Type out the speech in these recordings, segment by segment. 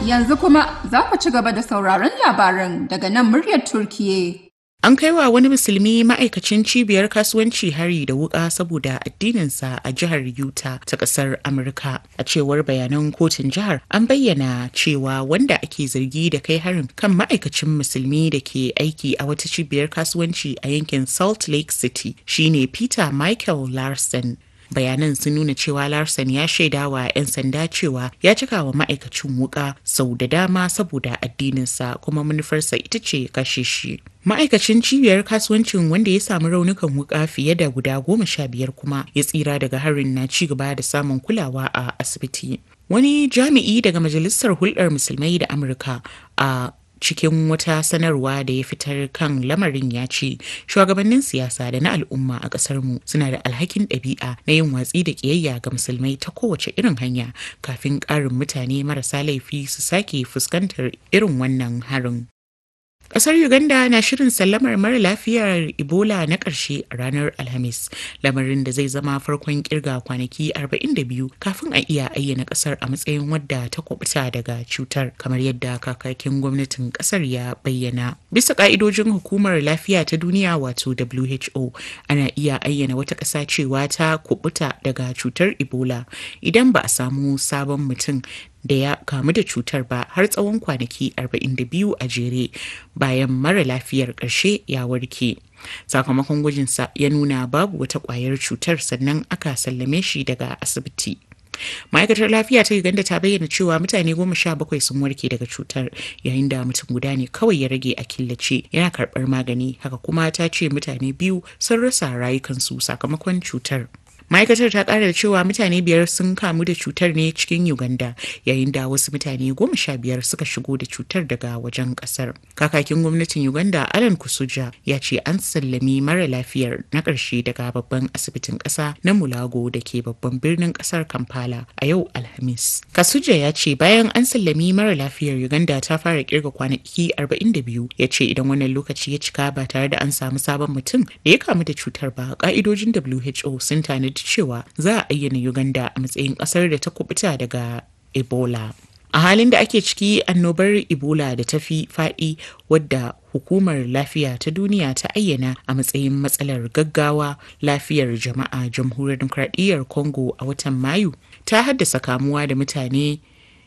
Yanzu kuma za ku ci gaba da sauraron labaran daga nan muryar Turkiye. An kai wa wani musulmi ma'aikacin cibiyar kasuwanci hari da wuka saboda addininsa a jihar Utah ta ƙasar Amurka. A cewar bayanan kotun jihar, an bayyana cewa wanda ake zargi da kai harin kan ma'aikacin musulmi da ke aiki a wata cibiyar kasuwanci a yankin Salt Lake City shine Peter Michael Larson. bayanan sun nuna cewa larson ya shaida wa 'yan sanda cewa ya cika wa ma'aikacin wuka sau da dama saboda addininsa kuma manufarsa ita ce kashe shi ma'aikacin cibiyar kasuwancin wanda ya samu raunukan wuka fiye da guda goma sha biyar kuma ya tsira daga harin na ci gaba da samun kulawa a asibiti wani jami'i daga majalisar hulɗar musulmai da amurka a cikin wata sanarwa da ya fitar kan lamarin ya ce shugabannin siyasa da na al'umma a ƙasar mu suna da alhakin ɗabi'a na yin watsi da ƙiyayya ga musulmai ta kowace irin hanya kafin ƙarin mutane marasa laifi su sake fuskantar irin wannan harin Ƙasar Uganda na shirin sallamar mara lafiyar Ebola na ƙarshe a ranar Alhamis, lamarin da zai zama farkon kirga kwanaki 42 kafin a iya ayyana ƙasar a matsayin wadda ta kubuta daga cutar, kamar yadda kakakin gwamnatin ƙasar ya bayyana. Bisa ƙa'idojin hukumar lafiya ta duniya wato WHO, ana iya ayyana wata ƙasa cewa ta kubuta daga cutar Ebola idan ba a samu sabon mutum da ya kamu da cutar ba har tsawon kwanaki 42 a jere bayan mara lafiyar ƙarshe ya warke. Sakamakon gwajinsa ya nuna babu wata ƙwayar cutar sannan aka sallame shi daga asibiti. ma'aikatar lafiya ta uganda ta bayyana cewa mutane goma sha bakwai sun warke daga cutar yayin da mutum guda ne kawai ya rage a killace yana karɓar magani haka kuma ta ce mutane biyu sun rasa rayukansu sakamakon cutar ma'aikatar ta kara da cewa mutane biyar sun kamu da cutar ne cikin uganda yayin da wasu mutane goma sha biyar suka shigo da cutar daga wajen kasar kakakin gwamnatin uganda alan kusuja ya ce an sallami mara lafiyar na ƙarshe daga babban asibitin ƙasa na mulago da ke babban birnin ƙasar kampala a yau alhamis kasuja ya ce bayan an sallami mara lafiyar uganda ta fara kirga kwanaki 42 ya ce idan wannan lokaci ya cika ba tare da an samu sabon mutum da ya kamu da cutar ba ka'idojin who sun tanadi cewa za a ayyana Uganda a matsayin ƙasar da ta kubuta daga Ebola. A halin da ake ciki annobar Ebola da ta fi faɗi wadda hukumar lafiya ta duniya ta ayyana a matsayin matsalar gaggawa lafiyar jama'a jamhuriyar demokradiyyar Congo a watan Mayu ta haddasa kamuwa da mutane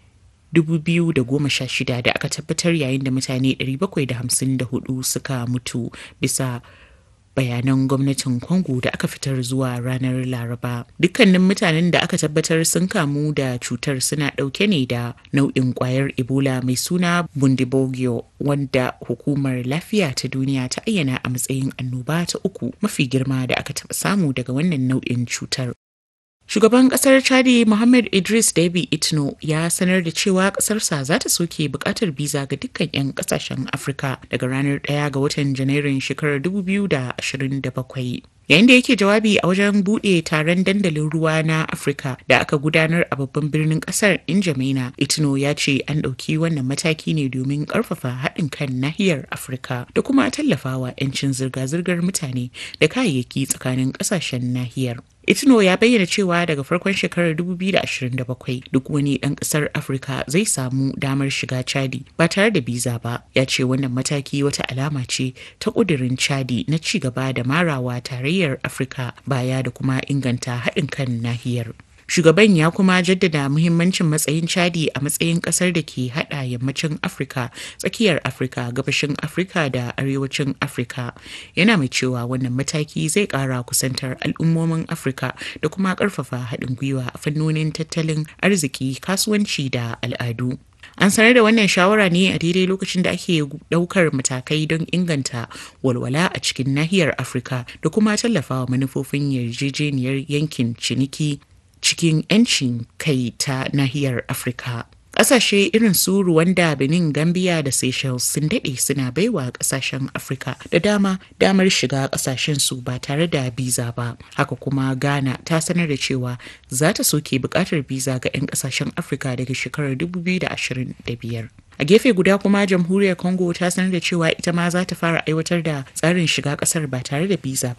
2016 da aka tabbatar yayin da mutane 754 suka mutu bisa bayanan gwamnatin Congo da aka fitar zuwa ranar Laraba. Dukkanin mutanen da aka tabbatar sun kamu da cutar suna ɗauke ne da nau'in ƙwayar Ebola mai suna Bundibogyo wanda hukumar lafiya ta duniya ta ayyana a matsayin annoba ta uku mafi girma da aka taɓa samu daga wannan nau'in cutar. Shugaban kasar Chadi Muhammad Idris Deby Itno ya sanar da cewa kasarsa za ta soke bukatar biza ga dukkan 'yan kasashen Afirka daga ranar 1 ga watan Janairun shekarar 2027. Yayin da yake jawabi a wajen buɗe taron dandalin ruwa na Afirka da aka gudanar a babban birnin ƙasar Injamaina, Itno ya ce an ɗauki wannan mataki ne domin ƙarfafa haɗin kan nahiyar Afirka da kuma tallafawa 'yancin zirga-zirgar mutane da kayayyaki tsakanin ƙasashen nahiyar. Itno ya bayyana cewa daga farkon shekarar 2027 duk wani ɗan ƙasar Afirka zai samu damar shiga Chadi ba tare da biza ba. Ya ce wannan mataki wata alama ce ta ƙudurin Chadi na ci gaba da marawa tarayyar Afirka baya da kuma inganta haɗin kan nahiyar. Shugaban ya kuma jaddada muhimmancin matsayin Chadi a matsayin kasar da ke hada yammacin Afirka, tsakiyar Afirka, gabashin Afirka da arewacin Afirka. Yana mai cewa wannan mataki zai kara kusantar al'ummomin Afirka da kuma karfafa haɗin gwiwa a fannonin tattalin arziki, kasuwanci da al'adu. An sanar da wannan shawara ne a daidai lokacin da ake daukar matakai don inganta walwala a cikin nahiyar Afirka da kuma tallafawa manufofin yarjejeniyar yankin ciniki cikin 'yancin kai ta nahiyar Afirka. Ƙasashe irin su Rwanda, Benin, Gambia da Seychelles sun daɗe suna baiwa ƙasashen Afirka da dama damar shiga ƙasashen su ba tare da biza ba. Haka kuma Ghana ta sanar da cewa za ta soke buƙatar biza ga 'yan ƙasashen Afirka daga shekarar 2025. a gefe guda kuma jamhuriyar congo ta sanar da cewa ita ma za ta fara aiwatar da tsarin shiga kasar ba tare da biza